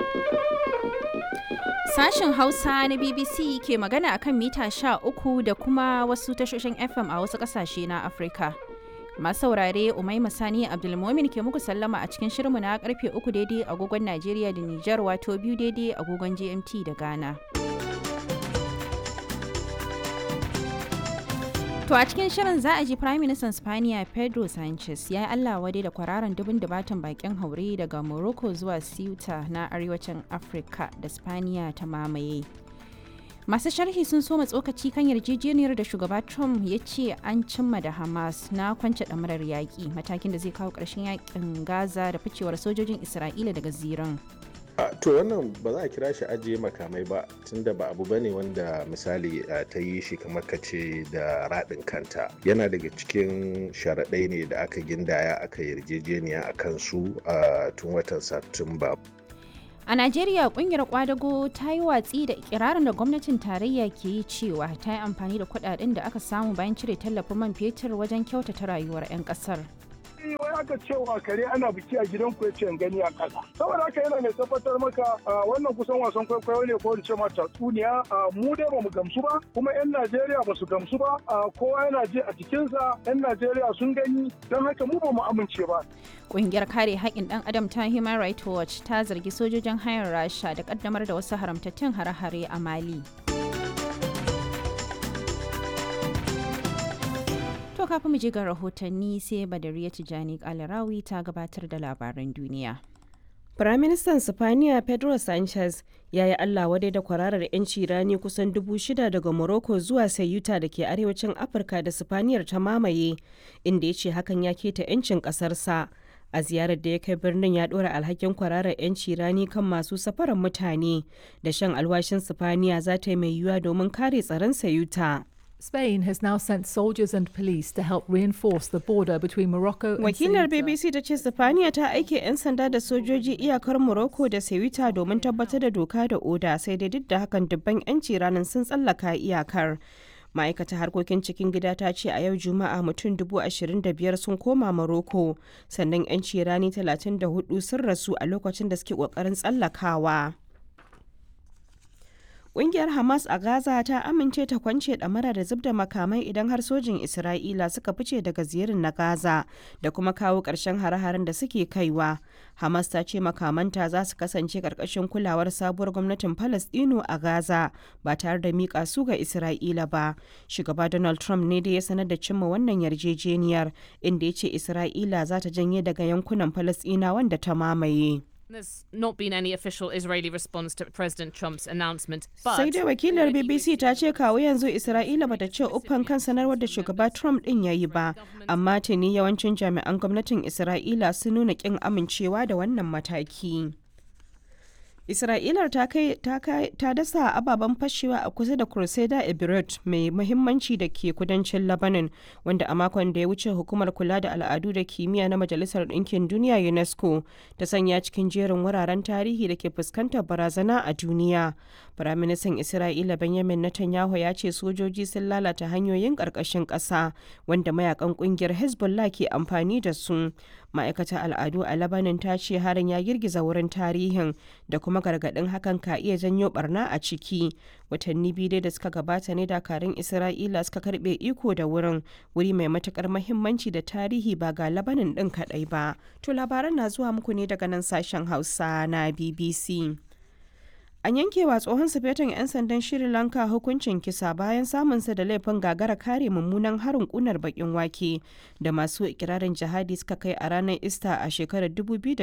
Sashen Hausa na BBC ke magana akan mita sha uku da kuma wasu tashoshin FM a wasu ƙasashe na Afirka. Masu saurare Umaima Sani Abdulmomin ke muku sallama a cikin shirinmu na karfe uku daidai agogon Najeriya da Nijar wato biyu daidai agogon GMT da Ghana. To a cikin shirin za a ji Prime Minister Spaniya Pedro Sanchez ya yi Allah wadai da kwararan dubin dubatan bakin haure daga Morocco zuwa Ceuta na arewacin Afirka da Spaniya ta mamaye. Masu sharhi sun soma tsokaci kan yarjejeniyar da shugaba Trump ya ce an cimma da Hamas na kwance ɗamarar yaƙi matakin da zai kawo ƙarshen yaƙin Gaza da ficewar sojojin Isra'ila daga ziran. to wannan ba za a kira shi ajiye makamai ba tunda ba abu bane wanda misali ta yi shi kamar ka ce da raɗin kanta yana daga cikin sharaɗai ne da aka gindaya aka yarjejeniya a kansu a tun watan satumba A Najeriya kungiyar kwadago ta yi watsi da ikirarin da gwamnatin tarayya ke yi cewa ta yi amfani da kudaden da aka samu bayan cire tallafin man fetur wajen kyautata rayuwar 'yan kasar. wai aka cewa kare ana biki a gidan ku yace gani a kasa saboda haka yana mai tabbatar maka wannan kusan wasan kwaikwayo ne ko in ce ma tatsuniya mu dai bamu gamsu ba kuma yan Najeriya ba su gamsu ba kowa yana ji a jikinsa yan Najeriya sun gani don haka mu ba mu amince ba Ƙungiyar kare haƙƙin ɗan adam ta Human Rights Watch ta zargi sojojin hayar Rasha da ƙaddamar da wasu haramtattun hare-hare a Mali. To kafin mu je ga rahotanni sai Badariya Tijani Kalarawi ta gabatar da labaran duniya. Firaministan Sifaniya Pedro Sanchez ya yi Allah wadai da kwararar 'yanci rani kusan dubu shida daga Morocco zuwa Sayuta da ke arewacin Afirka da Sifaniyar ta mamaye, inda ya ce hakan ya keta 'yancin ƙasarsa. A ziyarar da ya kai birnin ya ɗora alhakin kwararar 'yanci rani kan masu safarar mutane da shan alwashin Sifaniya za ta yi mai yiwuwa domin kare tsaron Sayuta. Spain has now sent soldiers and police to help reinforce the border between Morocco and Wakilar Ceuta. BBC ta ce Sifaniya ta aike 'yan sanda da sojoji iyakar Morocco da Ceuta domin tabbatar da doka da oda sai dai duk da hakan dubban 'yanci ranar sun tsallaka iyakar. ma'aikatar harkokin cikin gida ta ce a yau juma'a mutum dubu ashirin da biyar sun koma Morocco sannan 'yanci rani talatin da hudu sun rasu a lokacin da suke kokarin tsallakawa. Ƙungiyar Hamas a Gaza ta amince ta kwance ɗamara da zub da makamai idan har sojin Isra'ila suka fice daga ziyarin na Gaza da kuma kawo ƙarshen hare-haren da suke kaiwa. Hamas ta ce makamanta za su kasance ƙarƙashin kulawar sabuwar gwamnatin Falasɗinu a Gaza ba tare da miƙa su ga Isra'ila ba. Shugaba Donald Trump ne da ya sanar da cimma wannan yarjejeniyar inda ya ce Isra'ila za ta janye daga yankunan Falasɗina wanda ta mamaye. There's not been any official Israeli response to President Trump's announcement, but sai dai wakilar bbc ta ce kawo yanzu isra'ila bata ce uffan kan sanarwar da shugaba trump din ya yi ba amma tuni yawancin jami'an gwamnatin isra'ila sun nuna kin amincewa da wannan mataki Isra'ilar ta kai ta dasa ababen fashewa a kusa da Crusader Ebirot mai muhimmanci da ke kudancin Lebanon wanda a makon da ya wuce hukumar kula da al'adu da kimiyya na Majalisar Ɗinkin Duniya UNESCO ta sanya cikin jerin wuraren tarihi da ke fuskantar barazana a duniya. Firaministan Isra'ila Benjamin Netanyahu ya ce sojoji sun lalata hanyoyin ƙarƙashin ƙasa wanda mayakan ƙungiyar Hezbollah ke amfani da su. Ma'aikatar al'adu a Lebanon ta ce harin ya girgiza wurin tarihin da kuma gargaɗin hakan ka iya janyo barna a ciki. Watanni biyu dai da suka gabata ne dakarun Isra'ila suka karɓe iko da wurin wuri mai matukar mahimmanci da tarihi ba ga Lebanon ɗin kaɗai ba. To labaran na zuwa muku ne daga nan sashen Hausa na BBC. An yankewa tsohon sufetan 'yan sandan Sri Lanka hukuncin kisa bayan samunsa da laifin gagara kare mummunan harin kunar bakin wake da masu ikirarin jihadi suka kai a ranar Ista a shekarar 2019.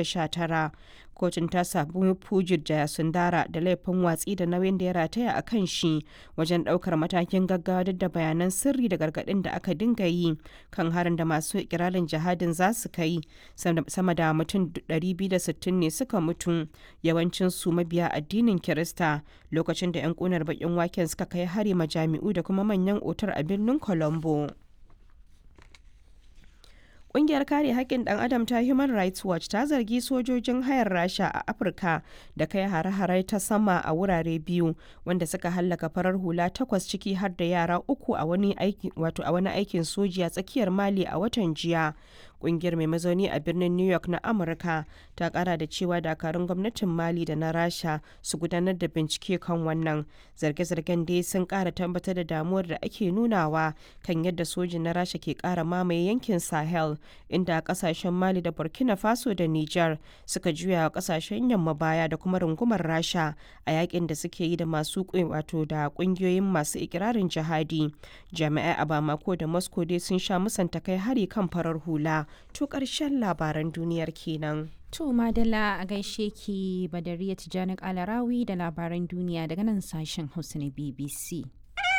Kotun ta sabu Pujit Jayasundara da laifin watsi da nauyin da ya rataya a kan shi wajen daukar matakin gaggawa duk da bayanan sirri da gargadin da aka dinga yi kan harin da masu ikirarin jihadin za su kai sama da mutum 260 ne suka mutu yawancin su mabiya addinin Kirista lokacin da 'yan kunar bakin waken suka kai hari majami'u da kuma manyan otar a birnin Colombo. Ƙungiyar kare haƙƙin ɗan adam ta Human Rights Watch ta zargi sojojin hayar Rasha a Afirka da kai hare-hare ta sama a wurare biyu wanda suka hallaka farar hula takwas ciki har da yara uku a wani aikin soji a tsakiyar Mali a watan jiya. Ƙungiyar mai mazauni a birnin New York na Amurka ta ƙara da cewa dakarun gwamnatin Mali da na Rasha su gudanar da bincike kan wannan. Zarge-zargen dai sun ƙara tabbatar da damuwar da ake nunawa kan yadda sojin na Rasha ke ƙara mamaye yankin Sahel inda kasashen Mali da Burkina Faso da Nijar suka juya wa kasashen yamma baya da kuma rungumar Rasha a yakin da suke yi da masu wato da kungiyoyin masu ikirarin jihadi. Jami'ai a Bamako da Moscow dai sun sha musanta kai hari kan farar hula. To ƙarshen labaran duniyar kenan. To Madalla a gaishe ki Badariya Tijjani Alarawi da labaran duniya daga nan sashen Hausa na BBC.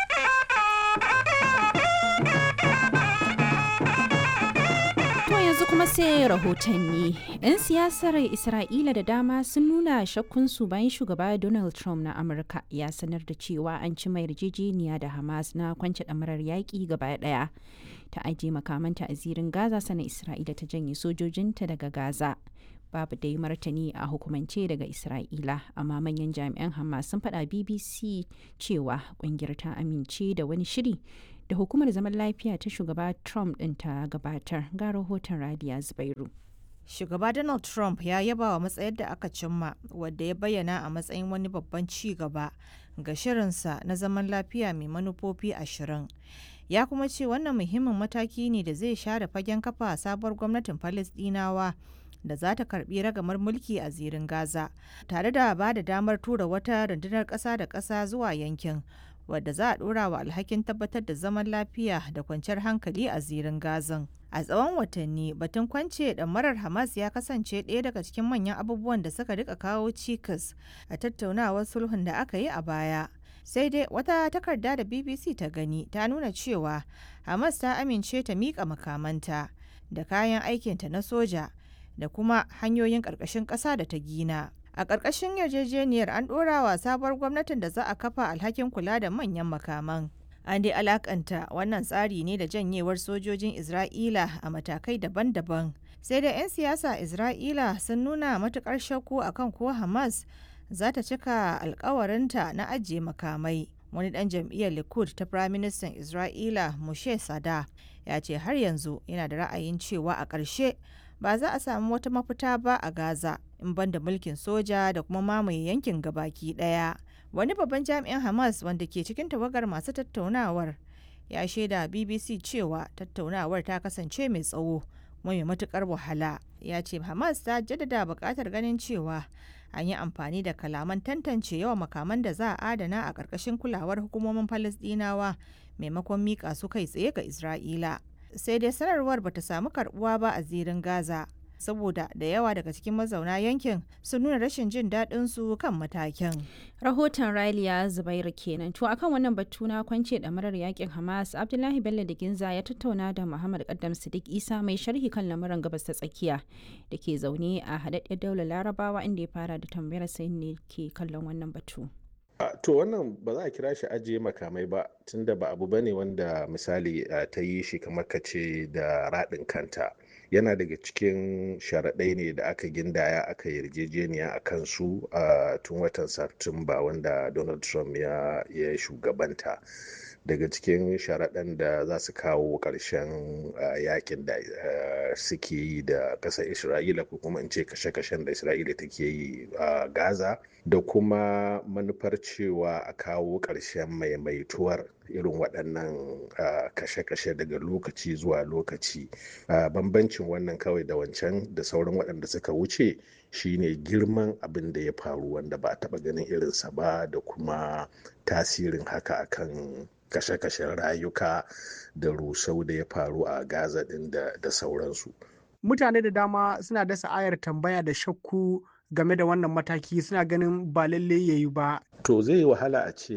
yanzu kuma sai rahotanni. 'Yan siyasar Isra'ila da dama sun nuna shakkunsu bayan shugaba Donald Trump na Amurka ya sanar da cewa an ci mai yarjejeniya da Hamas na kwance ɗamarar yaƙi gaba ɗaya. Ta ajiye makamanta a zirin Gaza sana Isra'ila ta janye sojojinta daga Gaza. Babu dai martani a hukumance daga Isra'ila, amma manyan jami'an Hamas sun faɗa BBC cewa ƙungiyar ta amince da wani shiri da hukumar zaman lafiya ta shugaba Trump ɗin ta gabatar ga rahoton Radiya Zubairu. Shugaba Donald Trump ya yaba wa matsayar da aka cimma wadda ya bayyana a matsayin wani babban ci gaba ga shirinsa na zaman lafiya mai manufofi ashirin. Ya kuma ce wannan muhimmin mataki ne da zai share fagen kafa sabuwar gwamnatin Falasɗinawa da za ta karbi ragamar mulki a zirin Gaza, tare da ba da damar tura wata rundunar ƙasa da ƙasa zuwa yankin. wadda za a dora wa alhakin tabbatar da zaman lafiya da kwanciyar hankali a zirin gazan a tsawon watanni batun kwance marar hamas ya kasance ɗaya daga cikin manyan abubuwan da suka rika kawo cikas a tattaunawar sulhun da aka yi a baya sai dai wata takarda da bbc ta gani ta nuna cewa hamas ta amince ta miƙa makamanta da kayan aikinta na soja da kuma hanyoyin ƙarƙashin ƙasa da ta gina a ƙarƙashin yarjejeniyar an ɗora wa sabuwar gwamnatin da za a kafa alhakin kula da manyan makaman an dai alakanta wannan tsari ne da janyewar sojojin isra'ila a matakai daban-daban sai da 'yan siyasa isra'ila sun nuna matukar shakku akan ko hamas za ta cika alkawarinta na ajiye makamai wani dan jam'iyyar likud ta firaministan isra'ila mushe sada ya ce har yanzu yana da ra'ayin cewa a ƙarshe ba za a samu wata mafita ba a Gaza in banda mulkin soja da kuma mamaye yankin gabaki daya. Wani babban jami'in Hamas wanda ke cikin tawagar masu tattaunawar ya shaida BBC cewa tattaunawar ta kasance mai tsawo kuma mai matukar wahala. Ya ce Hamas ta jaddada buƙatar ganin cewa an yi amfani da kalaman tantance yawan makaman da za a adana a ƙarƙashin kulawar hukumomin Falasɗinawa maimakon miƙa su kai tsaye ga Isra'ila. sai dai sanarwar bata samu karbuwa ba a zirin Gaza saboda da yawa daga cikin mazauna yankin sun nuna rashin jin daɗin su kan matakin. Rahoton Raliya Zubairu kenan. To akan wannan batu na kwance ɗamarar yakin Hamas, Abdullahi Bello da Ginza ya tattauna da Muhammad Kaddam Sadiq Isa mai sharhi kan lamuran gabas ta tsakiya da ke zaune a haɗaɗɗiyar daular Larabawa inda ya fara da tambayar sai ne ke kallon wannan batu. Uh, to wannan ba za a kira shi ajiye makamai ba tunda ba abu bane wanda misali uh, ta yi shi kamar ka ce da raɗin kanta yana daga cikin sharaɗai ne da aka gindaya aka yarjejeniya a kansu a uh, tun watan satumba wanda donald trump ya, ya shugabanta daga cikin sharaɗan da za su kawo ƙarshen yakin da suke yi da ƙasar isra'ila ko kuma in ce kashe-kashen da isra'ila take yi a gaza da kuma manufar cewa a kawo ƙarshen maimaituwar irin waɗannan kashe-kashe daga lokaci zuwa lokaci bambancin wannan kawai da wancan da sauran waɗanda suka wuce shine girman abin da ya faru wanda ba a taɓa ganin irinsa ba da kuma tasirin haka akan kashe-kashen rayuka da rusau da ya faru a gaza din da sauransu mutane da dama suna dasa ayar tambaya da shakku game da wannan mataki suna ganin ba lalle ya yi ba to zai yi wahala a ce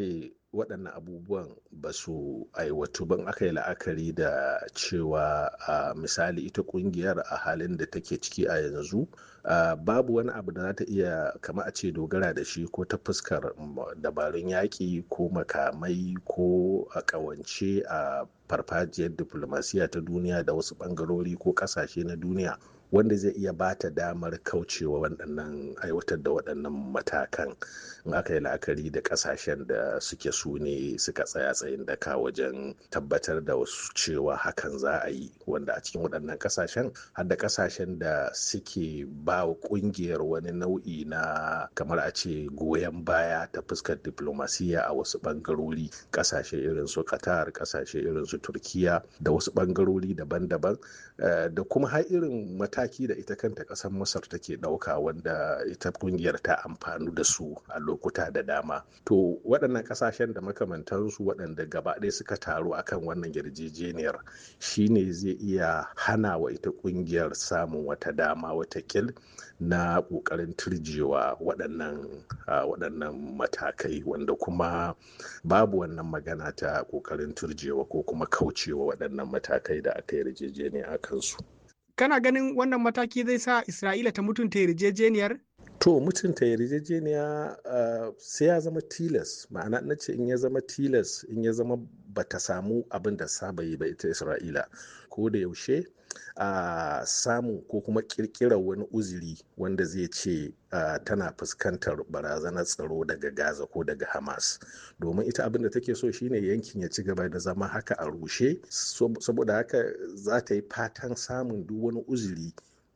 waɗannan abubuwan ba su aiwatu ban aka yi la'akari da cewa a misali ita ƙungiyar a halin da take ciki a yanzu babu wani abu da za ta iya kama a ce dogara da shi ko ta fuskar dabarun yaƙi ko makamai ko a ƙawance a farfajiyar diplomasiya ta duniya da wasu ɓangarori ko ƙasashe na duniya wanda zai iya ba ta damar kaucewa waɗannan aiwatar da waɗannan matakan in aka yi la'akari da ƙasashen da suke su ne suka tsaya tsayin daka wajen tabbatar da wasu cewa hakan za a yi wanda a cikin waɗannan ƙasashen har da ƙasashen da suke ba wa ƙungiyar wani nau'i na kamar a ce goyon baya ta fuskar diplomasiya a wasu ɓangarori ƙasashe irin su qatar ƙasashe irin su turkiya da wasu ɓangarori daban-daban da kuma har irin mataki da ita kanta ƙasar masar take ɗauka wanda ita ƙungiyar ta amfanu da su a lokuta da dama to waɗannan ƙasashen da makamantansu waɗanda gaba ɗaya suka taru akan wannan yarjejeniyar shine zai iya hana wa ita ƙungiyar samun wata dama wata kil na ƙoƙarin turjewa waɗannan waɗannan matakai wanda kuma babu wannan magana ta ƙoƙarin turjewa ko kuma kaucewa waɗannan matakai da aka yarjejeniya a kansu. kana ganin wannan mataki zai sa isra'ila ta mutunta yarjejeniyar to mutunta yarjejeniya uh, sai ya zama tilas ma'ana na ce in ya zama tilas in ya zama bata samu abin da saba yi ba ita isra'ila ko da yaushe a uh, samu ko kuma kirkirar wani uzuri wanda zai ce uh, tana fuskantar barazanar tsaro daga gaza ko daga hamas domin ita abin da take so shine yankin ya ci gaba da zama haka a rushe saboda haka za ta yi fatan samun duk wani uzuri